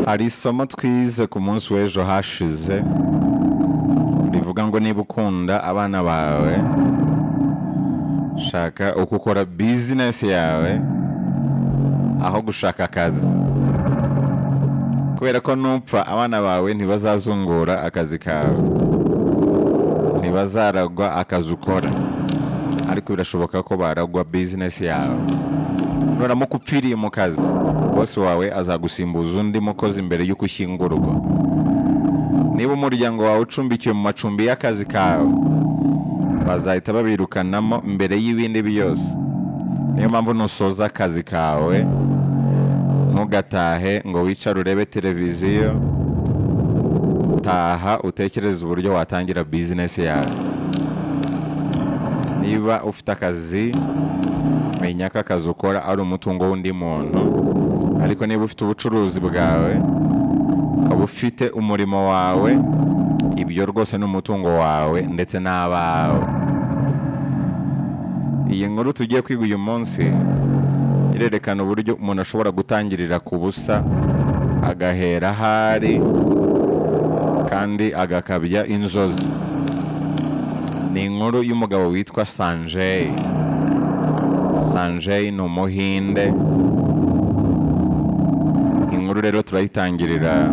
hari isomo twize ku munsi w'ejo hashize rivuga ngo niba ukunda abana bawe shaka uko ukora bizinesi yawe aho gushaka akazi kubera ko nupfa abana bawe ntibazazungura akazi kawe ntibazaragwa akazi ukora ariko birashoboka ko baragwa bizinesi yawe nuramuka upfiriye mu kazi bose wawe azagusimbuza undi mukozi mbere y'uko ushyingura urugo niba umuryango wawe ucumbikiwe mu macumbi y'akazi kawe bazahita babirukanamo mbere y'ibindi byose niyo mpamvu nusoza akazi kawe ntugatahe ngo wicare urebe televiziyo taha utekereze uburyo watangira bizinesi yawe niba ufite akazi menya ko akazi ukora ari umutungo w'undi muntu ariko niba ufite ubucuruzi bwawe ukaba ufite umurimo wawe ibyo rwose ni umutungo wawe ndetse n'abawe iyi nkuru tugiye kwiga uyu munsi irerekana uburyo umuntu ashobora gutangirira ku busa agahera ahari kandi agakabya inzozi ni inkuru y'umugabo witwa sanjay sanjay ni umuhinde inkuru rero turayitangirira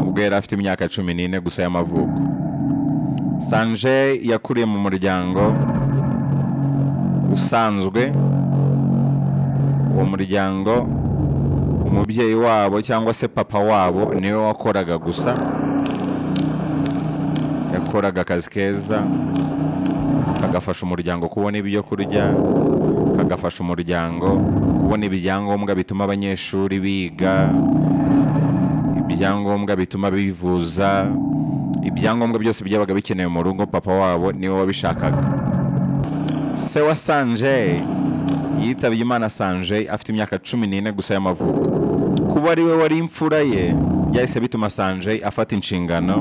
ubwo yari afite imyaka cumi n'ine gusa y'amavuko sanjay yakuriye mu muryango usanzwe uwo muryango umubyeyi wabo cyangwa se papa wabo niwe wakoraga gusa yakoraga akazi keza kagafasha umuryango kubona ibyo kurya kagafasha umuryango kubona ibyangombwa bituma abanyeshuri biga ibyangombwa bituma bivuza ibyangombwa byose byabaga bikenewe mu rugo papa wabo niwe wabishakaga se wa sanjay yitabye imana sanjay afite imyaka cumi n'ine gusa y'amavuko kuba ari we wari imfura ye byahise bituma sanjay afata inshingano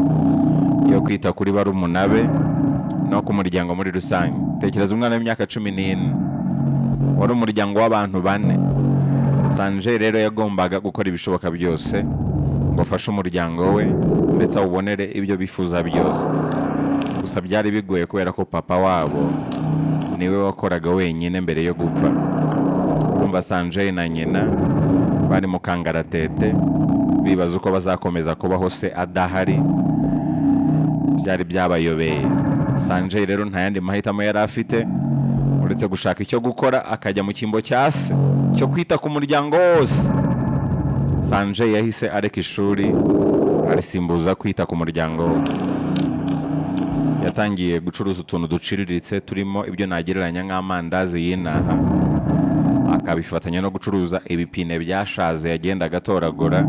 yo kwita kuri barumuna be no ku muryango muri rusange tekereza umwana w'imyaka cumi n'ine wari umuryango w'abantu bane sanjay rero yagombaga gukora ibishoboka byose ngo afashe umuryango we ndetse awubonere ibyo bifuza byose gusa byari bigoye kubera ko papa wabo niwe wakoraga wenyine mbere yo gupfa urumva sanjay na nyina bari mu kangaratete bibaza uko bazakomeza kubaho se adahari byari byabayobeye sanjay rero nta yandi mahitamo yari afite uretse gushaka icyo gukora akajya mu cyimbo cya se cyo kwita ku muryango wose sanjay yahise areka ishuri arisimbuza kwita ku muryango we yatangiye gucuruza utuntu duciriritse turimo ibyo nagereranya nk'amandazi y'inaha akabifatanya no gucuruza ibipine byashaze yagendaga atoragura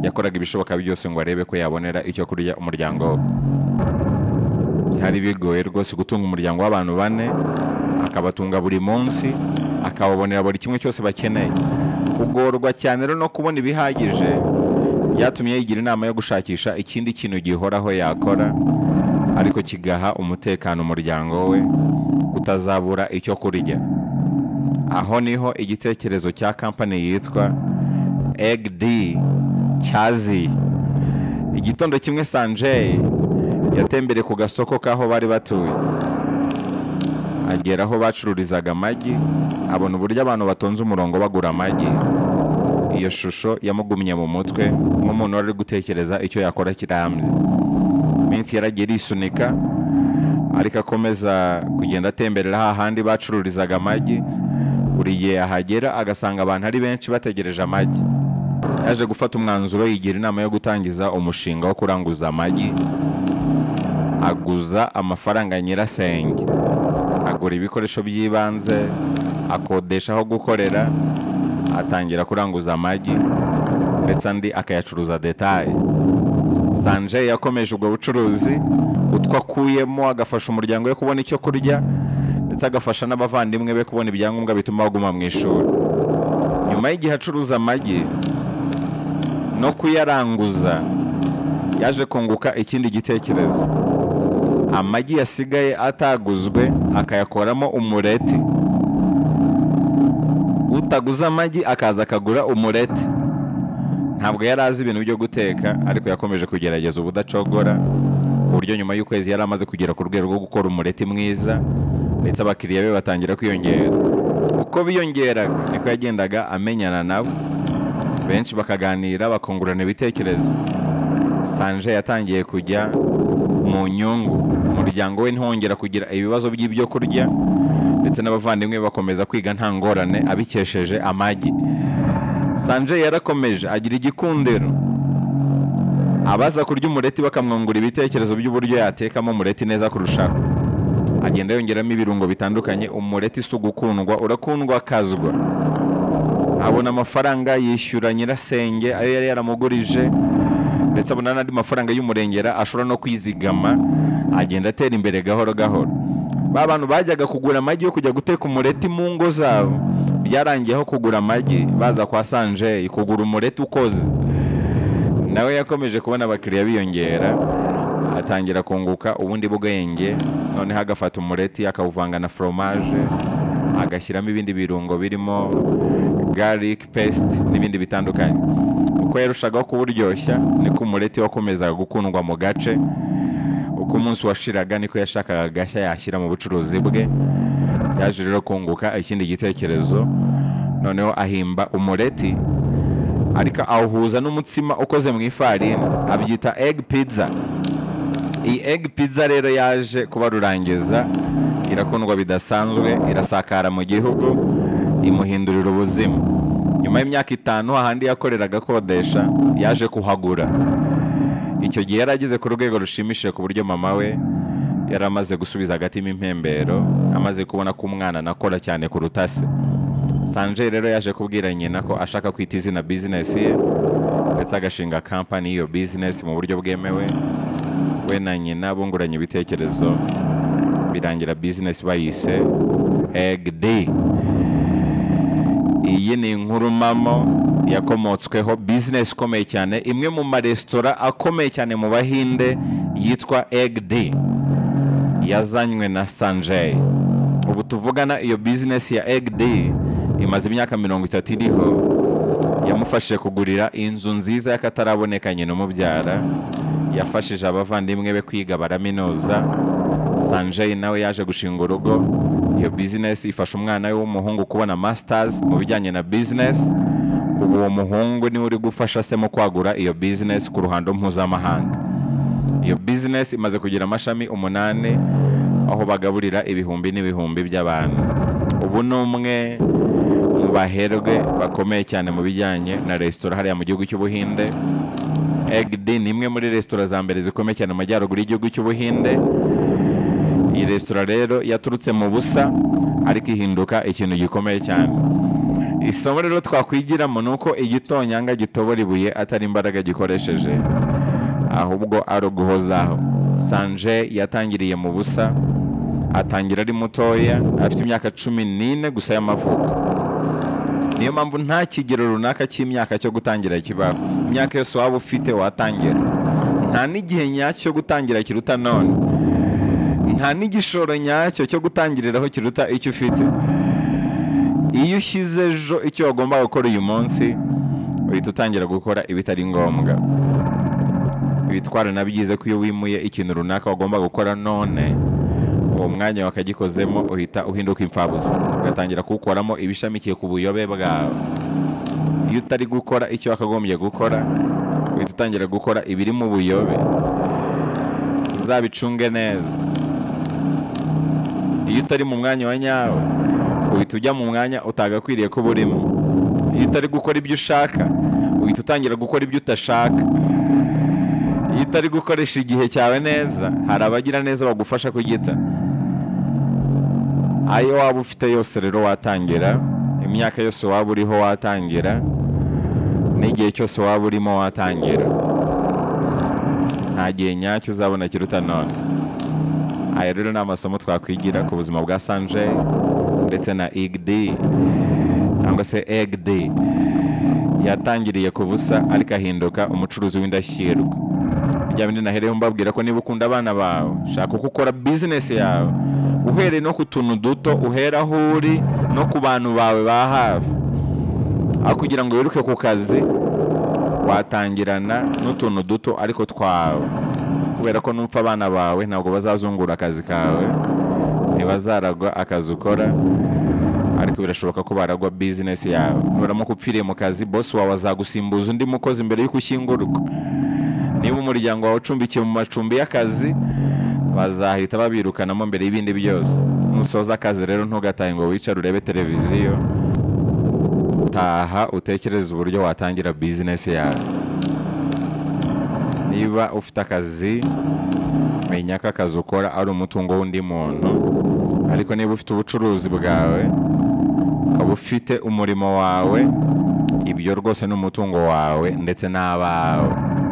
yakoraga ibishoboka byose ngo arebe ko yabonera icyo kurya umuryango we byari bigoye rwose gutunga umuryango w'abantu bane akabatunga buri munsi akababonera buri kimwe cyose bakeneye kugorwa cyane rero no kubona ibihagije byatumye yigira inama yo gushakisha ikindi kintu gihoraho yakora ariko kigaha umutekano umuryango we kutazabura icyo kurya aho niho igitekerezo cya kampani yitwa egg cyaziye igitondo kimwe sanjay yatembereye ku gasoko k'aho bari batuye agera aho bacururizaga amagi abona uburyo abantu batonze umurongo bagura amagi iyo shusho yamugumye mu mutwe nk'umuntu wari uri gutekereza icyo yakora kirambye minsi yaragiye irisunika ariko akomeza kugenda atemberera hahandi bacururizaga amagi buri gihe yahagera agasanga abantu ari benshi bategereje amagi yaje gufata umwanzuro yigira inama yo gutangiza umushinga wo kuranguza amagi aguza amafaranga nyirasenge agura ibikoresho by'ibanze akodesha aho gukorera atangira kuranguza amagi ndetse andi akayacuruza detaye sanjay yakomeje ubwo bucuruzi utwo akuyemo agafasha umuryango we kubona icyo kurya ndetse agafasha n'abavandimwe be kubona ibyangombwa bituma baguma mu ishuri nyuma y'igihe acuruza amagi no kuyaranguza yaje kunguka ikindi gitekerezo amagi yasigaye ataguzwe akayakoramo umureti utaguze amagi akaza akagura umureti ntabwo yari azi ibintu byo guteka ariko yakomeje kugerageza ubudacogora ku buryo nyuma y'ukwezi yari amaze kugera ku rwego rwo gukora umureti mwiza ndetse abakiriya be batangira kwiyongera uko biyongeraga niko yagendaga amenyana nabo benshi bakaganira bakungurana ibitekerezo sanje yatangiye kujya mu nyungu umuryango we ntiwongera kugira ibibazo by'ibyo kurya ndetse n'abavandimwe bakomeza kwiga nta ngorane abikesheje amagi sanje yarakomeje agira igikundiro abaza kurya umureti bakamwungura ibitekerezo by'uburyo yatekamo umureti neza kurushaho agenda yongeramo ibirungo bitandukanye umureti si ugukundwa urakundwa akazwa abona amafaranga yishyura nyirasenge ayo yari yaramugurije ndetse abona n'andi mafaranga y'umurengera ashobora no kwizigama agenda atera imbere gahoro gahoro ba bantu bajyaga kugura amagi yo kujya guteka umureti mu ngo zabo byarangiyeho kugura amagi baza kwa sanjeyi kugura umureti ukoze nawe yakomeje kubona abakiriya biyongera atangira kunguka ubundi bwenge noneho agafata umureti akawuvanga na foromaje agashyiramo ibindi birungo birimo garlic paste n'ibindi bitandukanye uko yarushagaho kuburyoshya niko umureti wakomezaga gukundwa mu gace uko umunsi washiraga niko yashakaga agashya yashyira mu bucuruzi bwe yaje rero kunguka ikindi gitekerezo noneho ahimba umureti ariko awuhuza n'umutsima ukoze mu ifarini abyita egg pizza iyi egg pizza rero yaje kuba rurangiza irakundwa bidasanzwe irasakara mu gihugu imuhindurira ubuzima nyuma y'imyaka itanu ahandi yakoreraga akodesha yaje kuhagura icyo gihe yari ageze ku rwego rushimishije ku buryo mama we yari amaze gusubiza agatima impembero amaze kubona ko umwana anakora cyane kuruta se sanje rero yaje kubwira nyina ko ashaka kwita izina bizinesi ye ndetse agashinga kampani y'iyo bizinesi mu buryo bwemewe we na nyina bunguranye ibitekerezo birangira bizinesi bayise egidi iyi ni inkuru mamo yakomotsweho bizinesi ikomeye cyane imwe mu maresitora akomeye cyane mu bahinde yitwa egidi yazanywe na sanjay ubu tuvugana iyo bizinesi ya egg day imaze imyaka mirongo itatu iriho yamufashije kugurira inzu nziza y'akataraboneka nyina umubyara yafashije abavandimwe be kwiga baraminuza sanjay nawe yaje gushinga urugo iyo bizinesi ifasha umwana we w'umuhungu kubona masitazi mu bijyanye na bizinesi ubu uwo muhungu niwe uri gufasha se mu kwagura iyo bizinesi ku ruhando mpuzamahanga iyo bizinesi imaze kugira amashami umunani aho bagaburira ibihumbi n'ibihumbi by'abantu ubu ni umwe mu baherwe bakomeye cyane mu bijyanye na resitora hariya mu gihugu cy'ubuhinde egidi ni imwe muri resitora za mbere zikomeye cyane mu majyaruguru y'igihugu cy'ubuhinde iyi resitora rero yaturutse mu busa ariko ihinduka ikintu gikomeye cyane isomo rero twakwigiramo ni uko igitonyanga gitobora ibuye atari imbaraga gikoresheje ahubwo ari uguhozaho sanje yatangiriye mu busa atangira ari mutoya afite imyaka cumi n'ine gusa y'amavuko niyo mpamvu nta kigero runaka cy'imyaka cyo gutangira kibaho imyaka yose waba ufite watangira nta n'igihe nyacyo cyo gutangira kiruta none nta n'igishoro nyacyo cyo gutangiriraho kiruta icyo ufite iyo ushyize ejo icyo wagomba gukora uyu munsi uhita utangira gukora ibitari ngombwa ibitwara na byiza ko iyo wimuye ikintu runaka wagomba gukora none uwo mwanya wakagikozemo uhita uhinduka imfabusa ugatangira kuwukoramo ibishamikiye ku buyobe bwawe iyo utari gukora icyo wakagombye gukora uhita utangira gukora ibiri mu buyobe uzabicunge neza iyo utari mu mwanya wa nyawe uhita ujya mu mwanya utagakwiriye kuba urimo iyo utari gukora ibyo ushaka uhita utangira gukora ibyo udashaka iyo utari gukoresha igihe cyawe neza hari abagira neza bagufasha kugita ayo waba ufite yose rero watangira imyaka yose waba uriho watangira n'igihe cyose waba urimo watangira nta gihe nyacyo uzabona kiruta none aya rero ni amasomo twakwigira ku buzima bwa sanje ndetse na igdi cyangwa se egdi yatangiriye ku busa ariko ahinduka umucuruzi w'indashyirwa bya bindi nahereyeho mbabwira ko niba ukunda abana bawe shaka uko ukora bizinesi yawe uhereye no ku tuntu duto uhera aho uri no ku bantu bawe ba hafi aho kugira ngo wiruke ku kazi watangirana n'utuntu duto ariko twawe kubera ko n'upfa abana bawe ntabwo bazazungura akazi kawe ntibazaragwa akazi ukora ariko birashoboka ko baragwa bizinesi yawe nuramuka upfiriye mu kazi bosi wawe azagusimbuza undi mukozi mbere y'uko ushyingurwa niba umuryango wawe ucumbikiye mu macumbi y'akazi bazahita babirukanamo mbere y'ibindi byose nusoza akazi rero ntugatahe ngo wicare urebe televiziyo taha utekereze uburyo watangira bizinesi yawe niba ufite akazi menya ko akazi ukora ari umutungo w'undi muntu ariko niba ufite ubucuruzi bwawe ukaba ufite umurimo wawe ibyo rwose ni umutungo wawe ndetse n'abawe